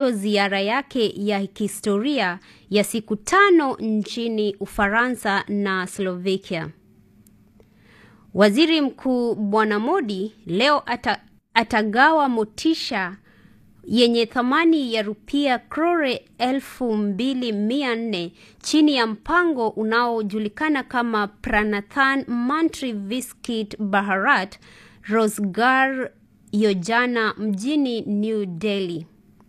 mwisho ziara yake ya kihistoria ya siku tano nchini Ufaransa na Slovakia. Waziri Mkuu Bwana Modi leo ata, atagawa motisha yenye thamani ya rupia crore elfu mbili mia nne chini ya mpango unaojulikana kama Pranathan Mantri Viskit Bharat Rozgar Yojana mjini New Delhi.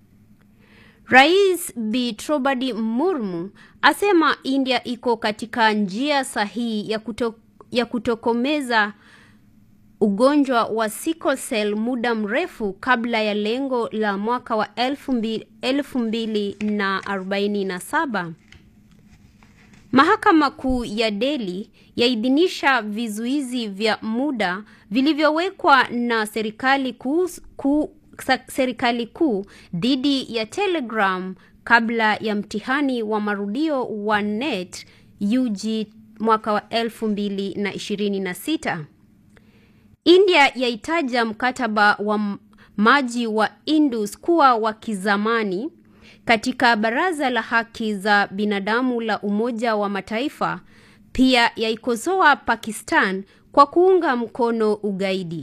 Rais Bi Draupadi Murmu asema India iko katika njia sahihi ya, kuto, ya kutokomeza ugonjwa wa sickle cell muda mrefu kabla ya lengo la mwaka wa elfu mbili na arobaini na saba. Mahakama Kuu ya Delhi yaidhinisha vizuizi vya muda vilivyowekwa na serikali kuu ku, serikali kuu dhidi ya Telegram kabla ya mtihani wa marudio wa NET UG mwaka wa elfu mbili na ishirini na sita. India yaitaja mkataba wa maji wa Indus kuwa wa kizamani. Katika Baraza la Haki za Binadamu la Umoja wa Mataifa pia yaikosoa Pakistan kwa kuunga mkono ugaidi.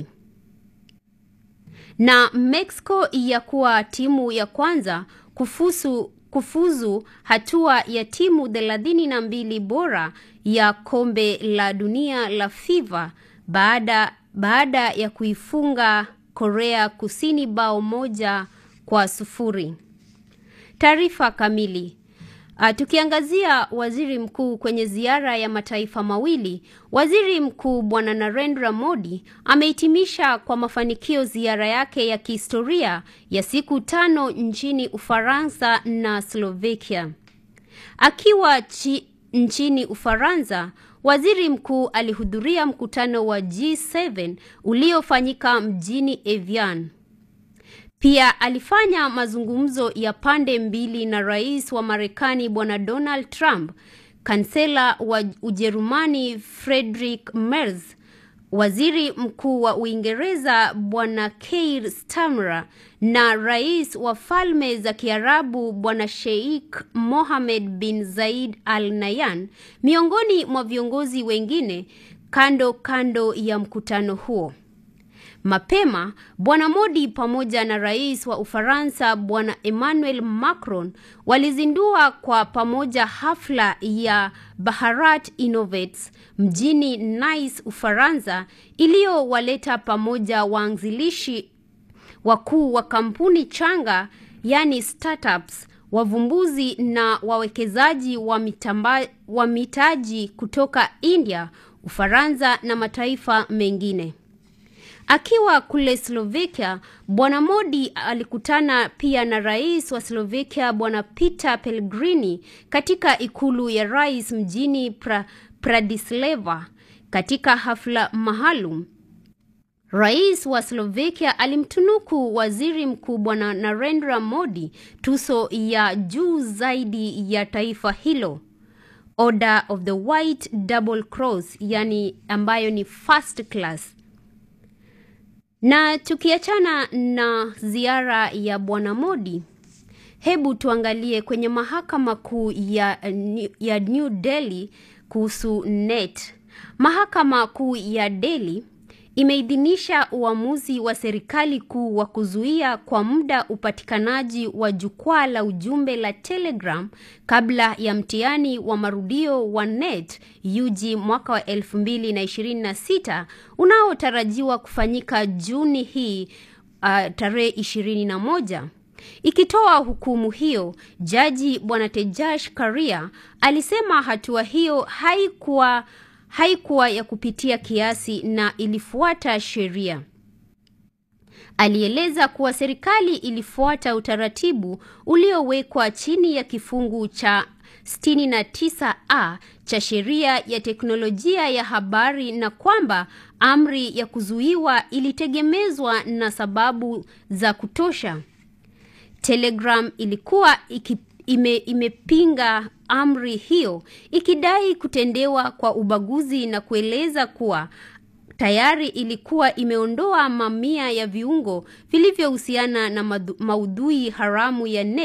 Na Mexico ya kuwa timu ya kwanza kufusu, kufuzu hatua ya timu thelathini na mbili bora ya kombe la dunia la FIFA baada baada ya kuifunga Korea Kusini bao moja kwa sufuri. Taarifa kamili. Uh, tukiangazia waziri mkuu kwenye ziara ya mataifa mawili, waziri mkuu Bwana Narendra Modi amehitimisha kwa mafanikio ziara yake ya kihistoria ya siku tano nchini Ufaransa na Slovakia. Akiwa chi, nchini Ufaransa, waziri mkuu alihudhuria mkutano wa G7 uliofanyika mjini Evian. Pia alifanya mazungumzo ya pande mbili na rais wa Marekani Bwana Donald Trump, kansela wa Ujerumani Friedrich Merz, waziri mkuu wa Uingereza Bwana Keir Starmer na rais wa Falme za Kiarabu Bwana Sheikh Mohammed bin Zayed Al Nahyan, miongoni mwa viongozi wengine kando kando ya mkutano huo. Mapema Bwana Modi pamoja na rais wa Ufaransa Bwana Emmanuel Macron walizindua kwa pamoja hafla ya Bharat Innovates mjini Nice, Ufaransa, iliyowaleta pamoja waanzilishi wakuu wa kampuni changa, yani startups, wavumbuzi na wawekezaji wa, mitamba, wa mitaji kutoka India, Ufaransa na mataifa mengine. Akiwa kule Slovakia, Bwana Modi alikutana pia na rais wa Slovakia Bwana Peter Pellegrini katika ikulu ya rais mjini pra, Bratislava. Katika hafla maalum, rais wa Slovakia alimtunuku waziri mkuu Bwana Narendra Modi tuso ya juu zaidi ya taifa hilo, Order of the White Double Cross, yani ambayo ni first class. Na tukiachana na ziara ya Bwana Modi, hebu tuangalie kwenye mahakama kuu ya, ya New Delhi kuhusu NET. Mahakama kuu ya Delhi imeidhinisha uamuzi wa serikali kuu wa kuzuia kwa muda upatikanaji wa jukwaa la ujumbe la Telegram kabla ya mtihani wa marudio wa NET UG mwaka wa 2026 unaotarajiwa kufanyika Juni hii uh, tarehe 21. Ikitoa hukumu hiyo, jaji Bwana Tejash Karia alisema hatua hiyo haikuwa haikuwa ya kupitia kiasi na ilifuata sheria. Alieleza kuwa serikali ilifuata utaratibu uliowekwa chini ya kifungu cha 69A cha sheria ya teknolojia ya habari na kwamba amri ya kuzuiwa ilitegemezwa na sababu za kutosha. Telegram ilikuwa iki, ime, imepinga amri hiyo ikidai kutendewa kwa ubaguzi na kueleza kuwa tayari ilikuwa imeondoa mamia ya viungo vilivyohusiana na maudhui haramu ya net